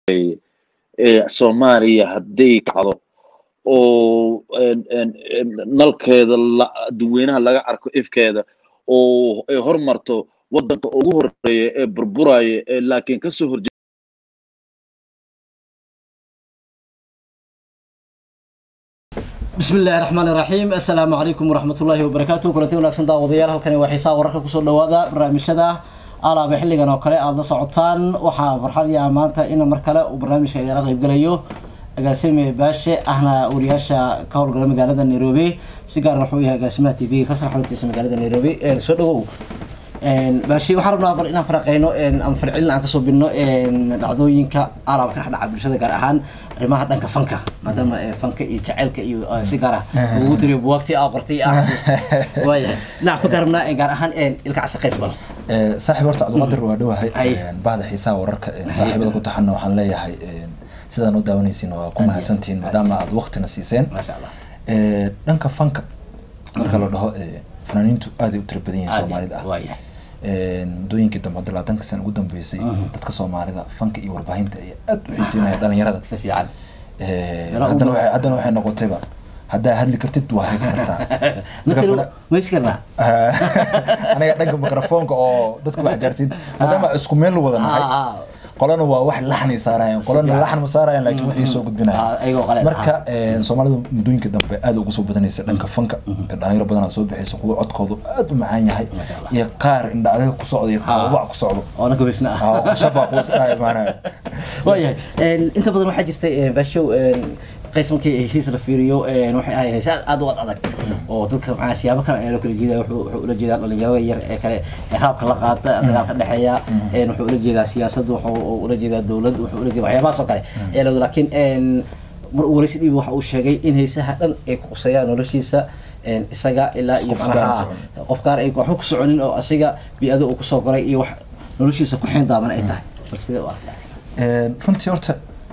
soomaaliya hadday kacdo oo nalkeeda dadweynaha laga arko ifkeeda oo ay hormarto waddanka ugu horeeya ee burburaya ee laakiin kasoo horje بسم الله الرحمن الرحيم السلام عليكم ورحمة الله وبركاته كلتي وناكسن داوديال halkani waa xiisaa wararka kusoo dhawaada barnaamijyada alaaba xilligan oo kale aada la socotaan waxaa farxad iyo maanta in mar kale uu barnaamijka igala qayb galayo agaasime baashe ahna wariyaasha ka howlgala magaalada nairobi si gaar wuxuu yahay agaasimaha t v kasar xaruntiisa magaalada nairobi soo dhawow baashi waxaan rabnaa bal inaan faraqeyno ama farcilin aan kasoo bidno dhacdooyinka alaaba ka dhex dhaca bulshada gaar ahaan arrimaha dhanka fanka maadaama fanka iyo jaceylka iyo si gaar ah ugu tiriyo buwaagtii aa qortay aa waayahay dhinaca fanka rabnaa gaar ahaan ilka casaqays bal saaxiib horta cabdiqaadir waa dhowahay bahda xiisaha wararka saaxiibada ku taxana waxaan leeyahay sidaan u daawanaysiin waa ku mahadsantihiin maadaama aad waqtina siiseen maasha allah dhanka fanka marka la dhaho fanaaniintu aaday u tira badan yihiin soomaalida ah waayahay muddooyinkii dambe hadda labaatanka sana ugu dambeysay dadka soomaalida fanka iyo warbaahinta ayaa aad u xiiseynaya dhalinyarada si fiican haddana waxay haddana waxay noqotayba haddaa hadli kartid waa haysan kartaa matalo maysi karnaa aniga dhanka mikrofoonka oo dadka wax gaarsiin maadaama isku meel la wada nahay qolana waa wax laxnay saarayaan qolana laxn ma saarayaan laakiin waxay soo gudbinayaan marka soomaalida muddooyinka dambe aad ugu soo badanaysa dhanka fanka dhalinyaro badanaa soo bixaysa kuwa codkoodu aad u macaan yahay iyo qaar indhacdaga ku socda iyo qaababac ku socdo oo nanka weysna ah shafaa kuwas dhahay maanaa waayahay inta badan waxaa jirtay baashow qays markii heshiis la fiiriyo waxay ahayd heshiis aad u ad adag oo dadka macaa siyaabo kale ayaa loo kala jeedaa wuxuu wuxuu ula jeedaa dhalinyarada yar ee kale ee raabka la qaata dagaalka dhexeeya wuxuu ula jeedaa siyaasadda wuxuu ula jeedaa dowlad wuxuu ula jeedaa waxyaabahaas oo kale ee lawada laakiin mar uu waraysi dhiibi waxa uu sheegay in heesaha dhan ay kuqusayaan noloshiisa isaga ilaa iyo macnaha qof gaar ay waxba ku soconin oo asiga bi-ado uu kusoo koray iyo wax noloshiisa ku xeen daaban ay tahay bal sidee u aragtaa runtii horta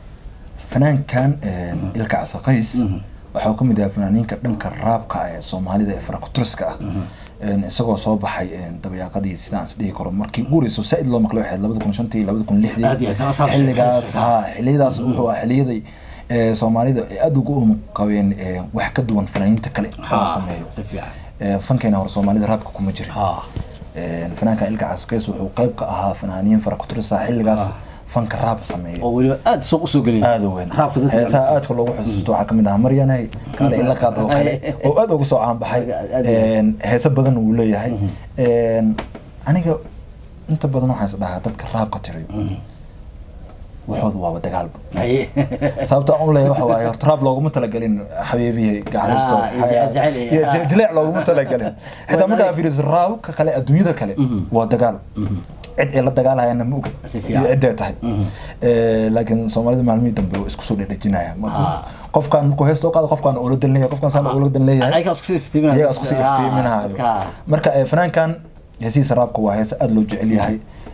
fanaankan ilka casaqays waxaa ka mid yahay fanaaniinka dhanka raabka ee soomaalida ee farakuturiska ah isagoo soo baxay dabayaaqadii sidaan is dhihi karo markii ugu horeyso saa-id loo maqlay waxayd labada kun shantii labada kun lixdii xilligaas ha xilliyadaas wuxuu ah xilliyaday soomaalida ay aada ugu um qabeen wax ka duwan fanaaniinta kale oo sameeyo fankeena hore soomaalida raabka kuma jirin fanaankan ilka casaqays wuxuu qayb ka ahaa fanaaniin farakuturisa xilligaas fanka raab sameeya oo weliba aada suuq usoo geliya aada u weyn heesaha aadka loogu xusuusto waxaa kamid ahaa maryanay kaale ila qaad oo kale oo aada uga soo caanbaxay heese badan uu leeyahay aniga inta badan waxaan is dhahaa dadka raabka tiriyo waxooda waaba dagaalba sababta aan u leeyahay waxa waaye horta raab looguma talagelin xabiibihii gacaliso iyo jiljileec looguma talagelin xitaa markaa fiiriso raabka kale adduunyada kale waa dagaal cid ay la dagaalhayana ma oga iyo cidday tahay laakiin soomaalida maalmihii dambe waa isku soo dhedhejinaya qofkaan markuu heesta u qaado qofkaan oola dalnaya qofkaan saan oola dan leeyahay iyagaa isku sii iftiiminahayo marka fanaankan heesihiisa raabka waa heese aada loo jecel yahay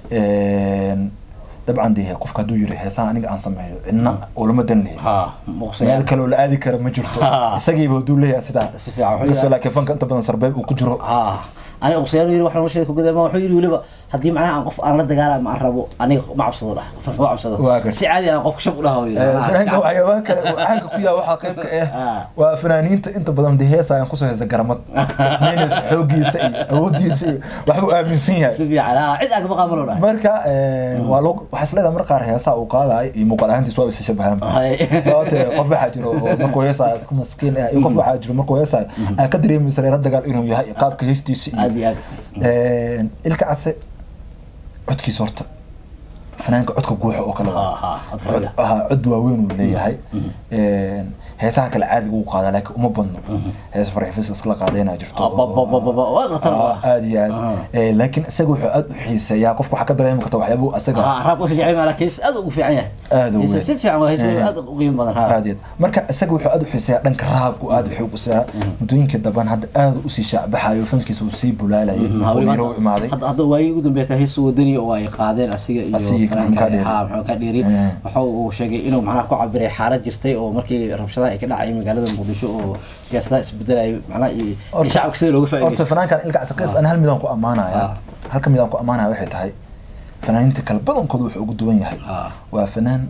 dabcan dee qofka hadduu yiri heesaha aniga aan sameeyo cidna oolama dan lehi meel kale oo la aadi kara ma jirto isagiiba hadduu leeyahay sidaa inkastoo laakiin fanka inta badan sarbeeb uu ku jiro aniga qusayaan yiri waxaan nolosheeda ku gadaama wuxuu yiri weliba haddii macnaha aan qof aan la dagaalama ma aan rabo aniga ma cabsado dhah ma cabsado si caadi aan qofka shab u dhaho fanaanka waxyaabaa kale caanka ku yaha waxaa qayb ka ah waa fanaaniinta inta badan dee heesa ayaan kusoo heesa garamad menes xoogiisa iyo awoodiisa iyo waxbuu aaminsan yahay si fiican cid aan kama qaamalo dhah marka waa loo waxaa isleedahay mar qaar heesaa uu qaadayo iyo muuqaal ahaantiis waa isa shabahaan sababtee qof waxaa jiro oo markuu heesaayo iska maskiin ah iyo qof waxaa jiro markuu heesaayo aan ka dareemaysa reera dagaal inuu yahay qaabka heestiisa iyo aad iyo aad ilka case codkiisa horta fanaanka codka guuxa oo kale cod waaweyn uu leeyahay heesaha kale caadiga uu qaadaa laakiin uma badno hees farxifis iskala qaadayna jirto aad iyo aad laakiin isaga wuxuu aad u xiiseeyaa qofka waxaa ka dareemi karta waxyaabuu isaga raabka si jecel laakiin aad ugu fiican yahay aad u weyn si fiican waa heeso aad u qiimo badan aad iyo marka isaga wuxuu aad u xiiseeyaa dhanka raabku aad u xoog u siyaa muddooyinkii daban hadda aad usii shaacbaxayo fankiisa uu sii bulaalayay oo u imaaday hadda waayii ugu dambeeyay heesu wadani oo ay qaadeen asiga iyo maxamed ka dheeri waxa uu sheegay inuu macnaha ku cabiray xaalad jirtay oo markii rabshadaha ay ka dhacay magaalada muqdisho oo siyaasadaha isbedelay macnaha iyo shacabka sida looga faa'iidaysto horta fanaankan ilka casaqays ana hal midaan ku ammaanaya halka midaan ku ammaanaya waxay tahay fanaaniinta kale badankooda wuxuu ugu duwan yahay waa fanaan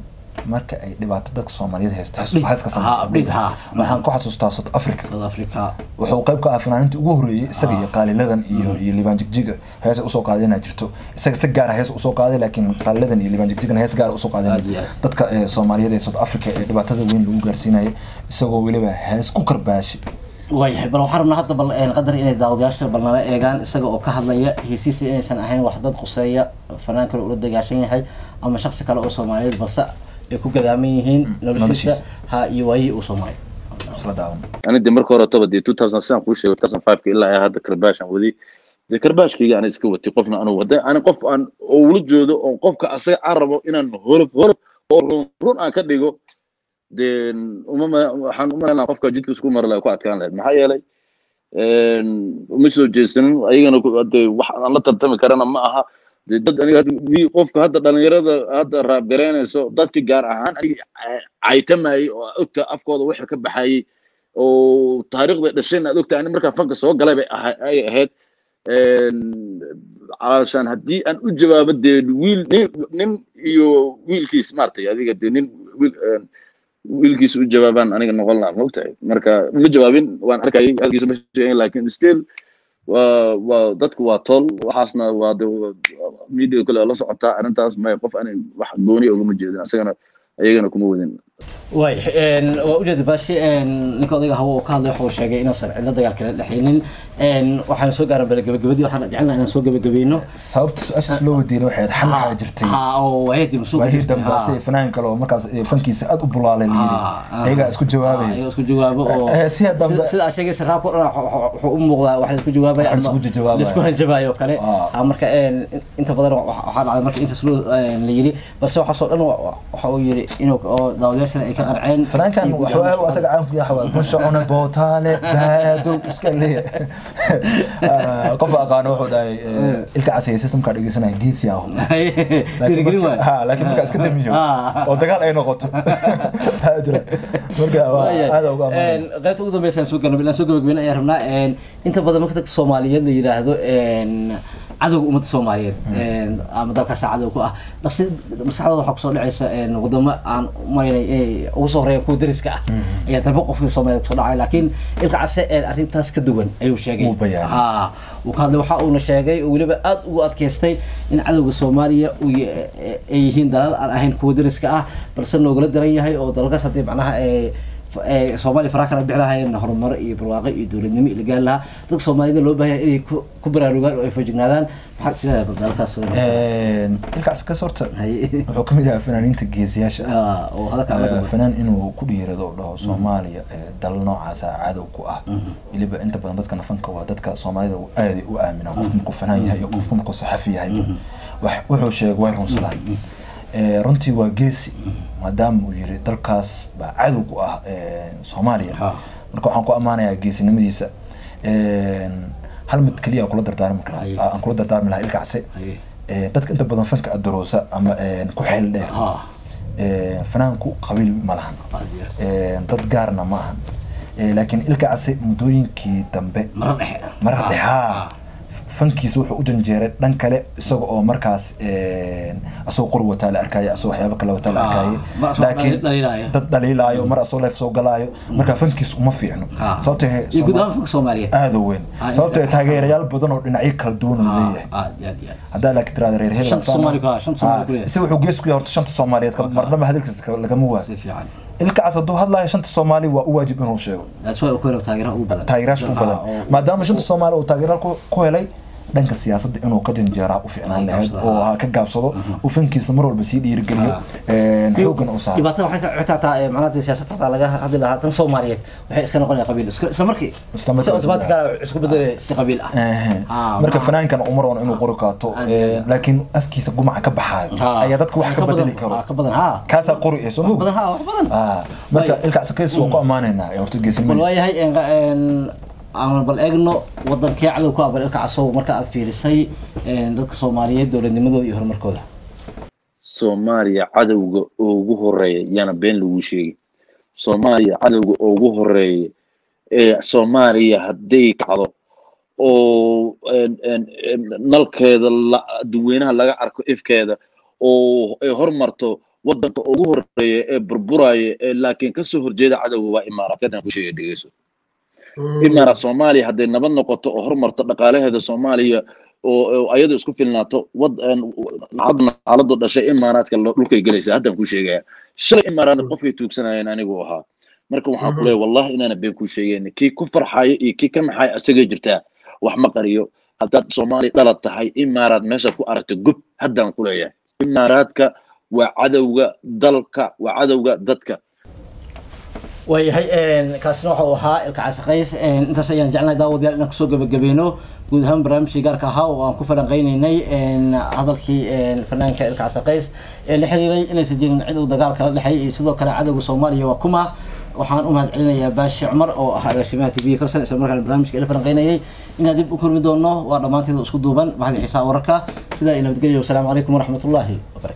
marka ay dhibaato dadka soomaaliyeed haysto Update. hees ka Ha, update, ha. waxaan ku xasuustaa south africa South Africa wuxuu qayb ka ah fanaaniintii ugu horreeyey isaga iyo qaaliladan iyo iyo liibaan jigjiga heesa usoo qaaday inaa jirto isaga si gaara hees usoo qaaday laakiin qaaliladan iyo liibaan jigjigana hees gaara usoo qaadeen Aad iyo aad. dadka ee soomaaliyeed ee south africa ee dhibaatada weyn lagu gaarsiinayay isagoo weliba hees ku karbaashi waayahay bal waxaan rabnaa hadda bal een, qadar inay daawadayaasha bal nala eegaan isaga oo ka hadlaya hesiisa inaysan ahayn wax dad quseeya fanaan kale ula dagaashan yahay ama shaksi kale oo soomaaliyeed balse ay ku gadaaman yihiin noloshiisa noloshiisa. ha iyo waayihii uu soo maray isla daawan ani de marka hore toba dee two thousand seven kuu sheegay two thousand five ka ilaa ay hadda karbaashan wadi dee karbaashkayga ana iska watay qofna anu waday ani qof aan oo ula joodo oo qofka asaga aan rabo inaan holof holof oo run run aan ka dhigo dee uma ma- waxaan u malaynaa qofka jidka isku mari laha ku adkaan lahayd maxaa yeelay uma soo jeesanin ayagana ku- dee wax aan la tartami karana ma aha dee dad aniga hadda wi- qofka hadda dhalinyarada hadda raabgaraynayso dadki gaar ahaan aniga caytamayay oo ogta afkooda waxa ka baxayay oo taariikhda dhashayna aad ogta ani markaa fanka soo galay bay aha- ay ahayd calaashaan haddii aan u jawaabo dee wiil nin nin iyo wiilkiis maaragtay adiga dee nin wiil een, wiilkiis u jawaabaan aniga noqon lahaa maogtahay marka ma jawaabin waan arkayay halkiisa ma sheegin laakin still waa waa dadku waa tol waxaasna waa de media kale oo la socotaa arrintaas may qof ani wax gooni ugama jeedin asagana ayagana kuma wadin waay waa ujeeda baashi ninka odayga hawo uu ka hadlay waxa uu sheegay inuusan cidlo dagaal kala dhexaynin waxaan soo gaaran bale gabagabadii waxaan jecelnaha inaan soo gabagabayno sababta su-aashaas loo weydiinay waxay ahayd xal waxaa jirtay ha oo waayadii masuuq waahii dambe si fanaan kale oo markaas ee fankiisa aad u bulaalay la yidhi ayagaa isku jawaabaya ayaga isku jawaabo oo Eh, siya dambe- sida- sida aad sheegaysa raabka o dhan wax- wax- wuxuu u muuqdaa wax la isku jawaabaya Wax la ama isku jawaabaya. la isku hanjabaayo oo kale Ah. Ah, marka een, inta badan wa- waxaa dhacday marka intaas loo een, la yidhi balse waxaasoo dhan wa- wa- waxa uu yidhi inuu oo daawadayaashana ay ka qarceen fanaankan iyo guud wuxuu ahaan- aad asaga caanku yahay waa kun shacuna bootaale baadow iska leeyahay Ah, qofka aqaano wuxuu dhahay eh, ilka casaya systemka dhegeysanaya geesi aho dhiirigelin waayo. ha laakiin markaa iska damiyo Ah. oo dagaal ay noqoto Haa jira marka waa aad uga amaanay qaybta ugu dambeysa aan soo galnay inaan soo gabagabeyn ayaan rabnaa een, inta badan marka dadka soomaaliyeed la yidhaahdo een, cadowga ummadda soomaaliyeed een, ama dalkaasa cadow ku ah dhaqsi maskaxdooda waxaa kusoo dhacaysa een, wadamo aan umalaynay inay ugu soo horeeyaan kuwa dariska ah ayaa dalba qofka soomaaliyeed kusoo dhacay laakiin ilka case een, arrintaas ka duwan ayuu sheegay Wuu bayaanay. Ha, uu ka hadlay waxa uuna sheegay oo weliba aad ugu adkaystay in cadowga soomaaliya uu ya- ay yihiin dalal aan ahayn kuwa dariska ah balse noogala daran yahay oo dalalkaas haddii macnaha ee ee soomaaliya faraa kala bixi lahaayeen horumar iyo barwaaqo iyo dowladnimo iyo lagaan lahaa dadka soomaalida loo baahan yahay inay ku ku baraarugaan oo ay feejignaadaan maxaad isleedahay bal dalalkaas soo ilkaas kas horta Haye. wuxuu ka mid yahay fanaaniinta geesiyaasha ah Ah, oo hadalka aan la Eh, duwan. fanaan inuu ku dhiirado oo dhaho soomaaliya eh, dalal noocaasa cadow ku ah weliba inta badan dadka nafanka waa dadka soomaalida uu aaday u aaminaa qofka markuu fanaan yahay iyo qofka markuu saxafi yahay wax wuxuu sheegay way runsadaan Eh, runtii waa geesi maadaama uu yiri dalkaas baa cadow ku ah eh, soomaaliya Ha. marka waxaan ku ammaanayaa geesinimadiisa Eh, hal mid keliya aan kula dardaarmi karaa Haye. aan kula dardaarmi lahaa ilkacse Haye. Eh, dadka inta badan fanka adaroosa ama eh, ku xeel dheer Ha. Eh, fanaanku qabiil ma lahan Qabiil. Eh, dad gaarna ma ahan Eh, laakiin ilka case muddooyinkii dambe marar dhexe marar Ah, dhexaa fankiisa wuxuu u janjeeray dhan kale isaga oo markaas eh, asagoo qor wataa la arkaaye asagoo waxyaabo kale wataa la Ah, arkaaye mar asagoo dhali- dhaliilaayo. dad dhaliilaayo mar asagoo leef soo galaayo marka fankiisa uma fiicno Ah. sababtoo ah iyo guud Sooma- ahaan fanka soomaaliyeed aada u weyn Ah, sababtoo ah ah, taageerayaal badan oo dhinacyo kala duwan uu leeyahay Ah, aad iyo aad iyo aad. haddaa laakiin tiraada reer hebel Shanta Soomaali ku ah, shanta Soomaali ku leeyahay. isaga wuxuu gees ku yahay horta shanta soomaaliyeed ka- marnaba hadalkiisa ka- lagama waayo si fiican ilkacaas hadduu hadlayo shanta soomaali waa u waajib inuu sheego that's why uu ku helo taageeraha ugu badan taageeraasha u badan Ah, oo- maadaama shanta soomaali uu taageeraal ku ku helay dhanka siyaasadda inuu ka janjeeraa u fiicnaan Ah, lahayd gaabsado. oo ha ka gaabsado uu fankiisa mar walba sii dhiirigeliyo xooggan u saaro dhibaatada waxay tahay xitaa taa macnaha dee siyaasadda hataa laga hadli lahaa tan soomaaliyeed waxay iska noqonaya qabiil isla isla markii Isla markii. si automatic ah isku bedelay si qabiil ah Ehe. Ah, marka ma- fanaankan uma roona inuu qori qaato Ah, eh, laakiin afkiisa gumaca ka baxaayo Ah, ayaa dadka wax ka badan- bedeli karo ah, ka badan ha kaasaa qori ee soo wax moog badan ha wax badan Ah, marka Way. ilkaas kays waa ku ammaanaynaa ee horta bal geesinimadiisa waayahay een- een, aan bal eegno wadankee cadow ku ah bal ilka casow marka aad fiirisay een, dadka soomaaliyeed dowladnimadooda iyo horumarkooda soomaaliya cadowga ugu horeeya yaana been lagu sheegay soomaaliya cadowga ugu horeeya ee soomaaliya hadday kacdo oo en- en- en nalkeeda la- dadweynaha laga arko ifkeeda oo ay hormarto wadanka ugu horeeya ee burburaya ee laakiin kasoo horjeeda cadowga waa imaaraadkadan ku sheegay dhegeyso imaaraad soomaaliya hadday nabad noqoto oo horumarto dhaqaalaheeda soomaaliya oo ayadu isku filnaato wad xaaladu dhashay imaaraadka dhulkay gelaysa haddaan ku sheegaya shalay imaaraadna qofkay tuugsanayeen anigu ahaa marka waxaan ku leeyahay wallahi inaana been ku sheegeen kii ku farxaya iyo kii ka maxaya asagay jirtaa wax ma qariyo haddaad soomaaliya dhalad tahay imaaraad meeshaad ku aragto gub haddaan ku leeyahay imaaraadka waa cadowga dalka waa cadowga dadka waayahay kaasina waxa uu ahaa ilka casaqays intaas ayaan jeclahay daawadayaal inaan kusoo gabagabayno guud ahaan barnaamijkii gaarka ahaa oo aan ku falanqeynaynay hadalkii fanaanka ilka casaqays ee la xiriiray inaysan jirin cid uu dagaal kala dhexeey iyo sidoo kale cadowga soomaaliya waa kuma waxaan u mahad celinayaa baashi cumar oo ah agaasimaha t v karsan isla markaana barnaamijka ila falanqeynayay inaan dib u kulmi doono waa dhammaanteeda isku duuban baxdi xiisaa wararka sidaa iyo nabadgelya wasalaamu calaykum waraxmatullaahi wabarakatu